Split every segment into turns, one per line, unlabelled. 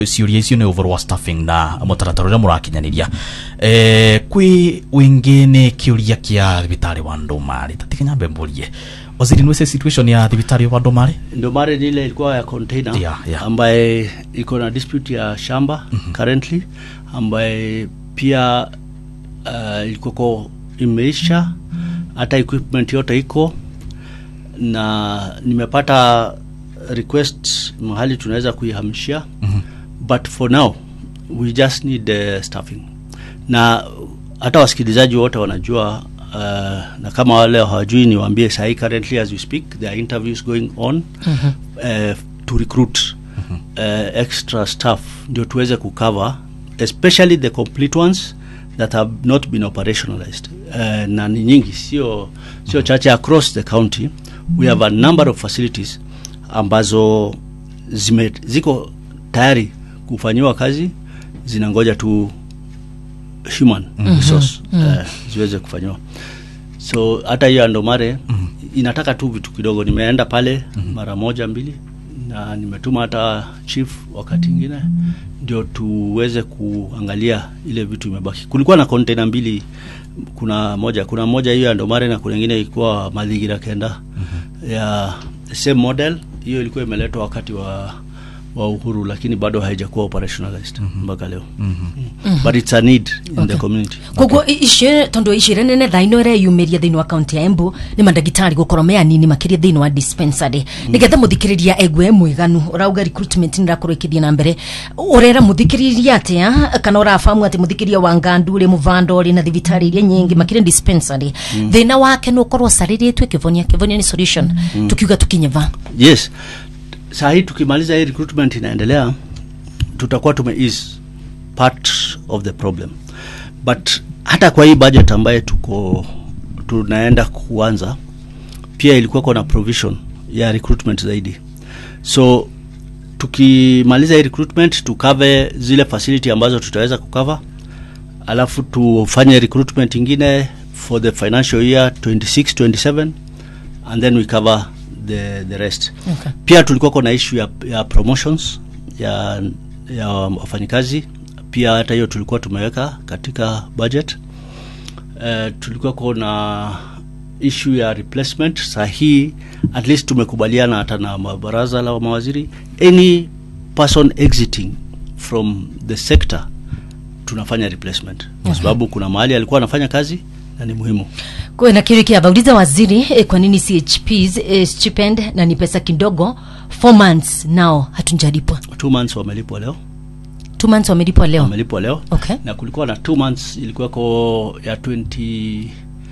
ciuria icio nä å wa staffing na mũtaratara ũrĩa mũrakinyanĩria eh, kwĩ wĩngĩ nĩ kĩũria kĩa thibitarĩ wa ndũmarĩ tatikinyambe mbũrie waziri nĩwece situation ya thibitarĩ wa ndũmarĩ
ndio mare ni ile ilikuwa ya container
Yeah, yeah.
ambaye iko na dispute ya shamba currently ambaye pia uh, ilikuwako imeisha hata equipment yote iko na nimepata request mahali tunaweza kuihamishia
Mhm.
but for now we just need the staffing na hata wasikilizaji wote wanajua uh, na kama wale hawajui niwaambie sahii currently as we speak there are interviews going on uh, to recruit uh, extra staff ndio tuweze kucover especially the complete ones that have not been operationalized uh, na ni nyingi sio sio chache across the county we have a number of facilities ambazo zime, ziko tayari kufanyiwa kazi zinangoja tu human resource uh, ziweze kufanyiwa so hata hiyo andomare inataka tu vitu kidogo nimeenda pale mara moja mbili na nimetuma hata chief wakati ingine ndio tuweze kuangalia ile vitu imebaki kulikuwa na container mbili kuna moja kuna moja hiyo ya ndomare na kuna ingine ilikuwa madhigira kenda ya same model hiyo ilikuwa imeletwa wakati wa wa uhuru lakini bado haijakuwa operationalized mpaka leo but it's a need in the community
koguo icio tondu icire nene thaa ino ireyumiria thiini wa kaunti ya embu ni mandagitari gukorwo me anini makiria thiini wa dispensary nigetha muthikiriria egwe e mwiganu urauga recruitment nirakorwo ikithie na mbere urera muthikiriria atia kana urafahamu ati muthikiriria wa ngandu ri muvanda uri na thibitari iria nyingi makiria dispensary thina wake nukorwo cariritwe kivonia kivonia ni solution tukiuga tukinyeva
yes saa hii tukimaliza hii recruitment inaendelea tutakuwa tume ease part of the problem but hata kwa hii budget ambaye tuko tunaenda kuanza pia ilikuwa na provision ya recruitment zaidi so tukimaliza hii recruitment tukave zile facility ambazo tutaweza kukava alafu tufanye recruitment ingine for the financial year 26 27 and then we cover the, the rest
Okay.
pia tulikuwa na issue ya, ya promotions ya, ya wafanyikazi pia hata hiyo tulikuwa tumeweka katika budget uh, tulikuwa kuna issue ya replacement saa hii at least tumekubaliana hata na ma- baraza la mawaziri any person exiting from the sector tunafanya replacement kwa sababu kuna mahali alikuwa anafanya kazi na ni muhimu
kwena kiru kia bauliza waziri eh, kwa nini chps eh, stipend na ni pesa kidogo four months nao hatunjalipwa
two months wamelipwa leo
two months wamelipwa leo
wamelipwa leo
Okay.
na kulikuwa na two months ilikuwako ya 20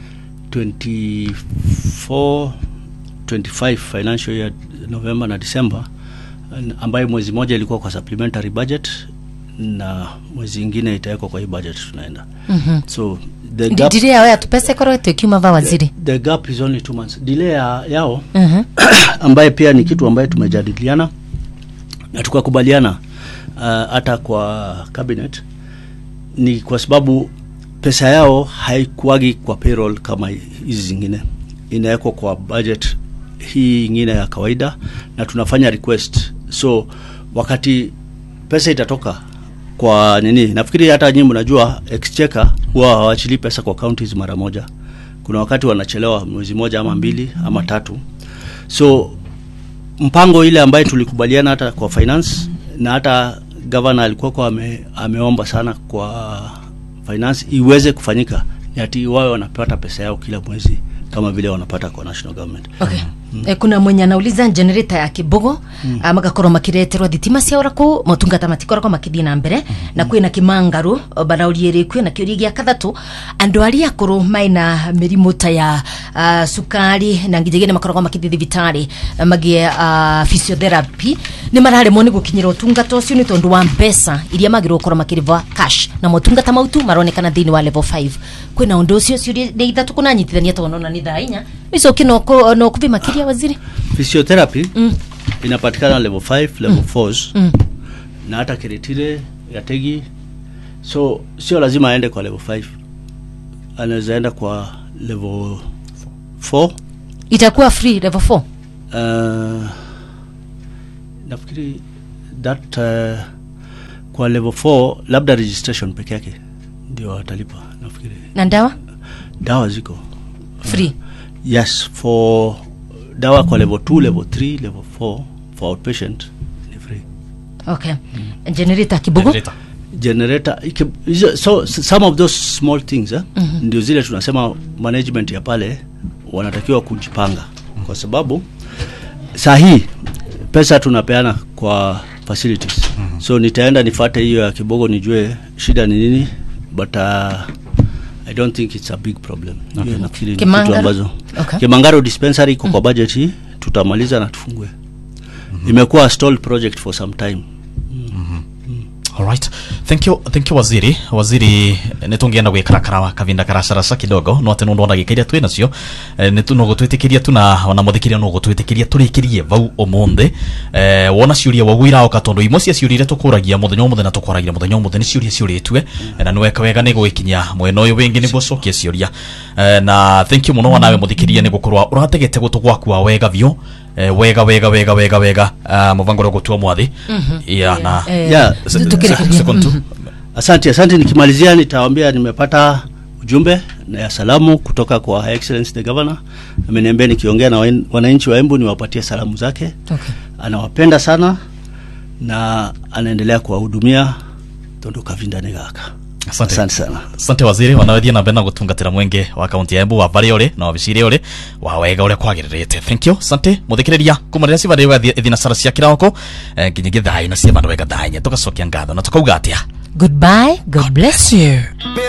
24 25 financial year november na december n- ambayo mwezi moja ilikuwa kwa supplementary budget na mwezi ingine itawekwa kwa hii budget tunaenda mm-hmm. so the gap,
ndire yao yatupesa ikorwo tukiuma va waziri
the gap is only two months delay ya, yao
Mhm.
ambaye pia ni kitu ambaye tumejadiliana na tukakubaliana uh, hata kwa cabinet ni kwa sababu pesa yao haikuagi kwa payroll kama hizi zingine inawekwa kwa budget hii ingine ya kawaida na tunafanya request so wakati pesa itatoka kwa nini nafikiri hata nyinyi mnajua exchequer huwa hawachili pesa kwa counties mara moja kuna wakati wanachelewa mwezi moja ama mbili ama tatu so mpango ile ambaye tulikubaliana hata kwa finance na hata governor alikuwa kwa ame, ameomba sana kwa finance iweze kufanyika ni ati wawe wanapata pesa yao kila mwezi kama vile wanapata kwa national government
okay. Eh, kuna mwenye anauliza generator ya kibogo mm. magakorwo makireterwo thitima ciaura kuu motungata matikoragwo makithie na mbere mm. na kwina kimangaru baraurie ri kwina kiuria gia kathatu andu aria akuru maina mirimu ta ya uh, sukari na nginyagia ni makoragwo makithie thibitari uh, magie uh, physiotherapy ni mararemwo ni gukinyira utungata ucio ni tondu wa mbeca iria magirwo gukorwo makiriva cash na motungata mautu maronekana thiini wa level 5 kwina undu ucio ciuria ni ithatu kunanyitithania tonona ni thaa inya icoki no kuvi makiria waziri
physiotherapy mm. inapatikana level 5 level 4 mm. na hata kiretire yategi so sio lazima aende kwa level 5 anaweza enda kwa level 4
itakuwa free level 4
uh, nafikiri that uh, kwa level 4 labda registration peke yake ndio watalipa nafikiri
na ndawa
dawa ziko
free
yes for dawa kwa level 2 level 3 level 4 for outpatient ni free
okay generator kibugu
Generator.
generator iki- hizo- so s- some of those small things eh, ndio zile tunasema management ya pale wanatakiwa kujipanga kwa sababu saa hii pesa tunapeana kwa facilities so nitaenda nifate hiyo ya kibogo nijue shida ni nini but uh, i don't think it's a big problem Hiyo nafikiri ni kitu
Kimangaro?
ambazo
Okay.
kimangaro dispensary iko kwa budget hii tutamaliza na tufungue imekuwa a stalled project for some time
Alright. Thank you, thank you waziri. Waziri nitungienda gwikarakara kavinda karacaraca kidogo no ati nundu ndagika twi nacio eh, nitu no gutwitikiria tu na ona muthikiria no gutwitikiria turikirie vau umuthi eh, wona ciuria wagu iraoka tondu imwe cia ciuria iria tukuragia muthenya umuthi na tukwaragira muthenya umuthi ni ciuria ciuritwe eh, na niweka wega ni gwikinya mwena uyu wingi niguo cokia ciuria eh, na thank you muno wanawe muthikiria ni gukorwa urategete gutu gwakua wega vyu eh, wega wega wega wega wega uh, muvango ro gutua mwathi yeah, na
Eh,
Yeah.
tu- tukirekeria.
second tu
Asante, asante. Nikimalizia nitawaambia nimepata ujumbe na ya salamu kutoka kwa Her Excellency the Governor. Ameniambia nikiongea na wan- wananchi wa Embu niwapatie salamu zake.
Okay.
Anawapenda sana na anaendelea kuwahudumia tondu kavindani gaka.
Asante.
Asante sana.
asante waziri wanawethia na mbere na gutungatira mwenge wa kaunti ya embu wa vari uri na wabiciri uri wa wega uria kwagiririte thank you asante muthikiriria kuma riria civari wega thinacara cia kiroko eh, nginya githai na cia vandu wega thai nye tugacokia ngatho na tukauga atia
goodbye god bless you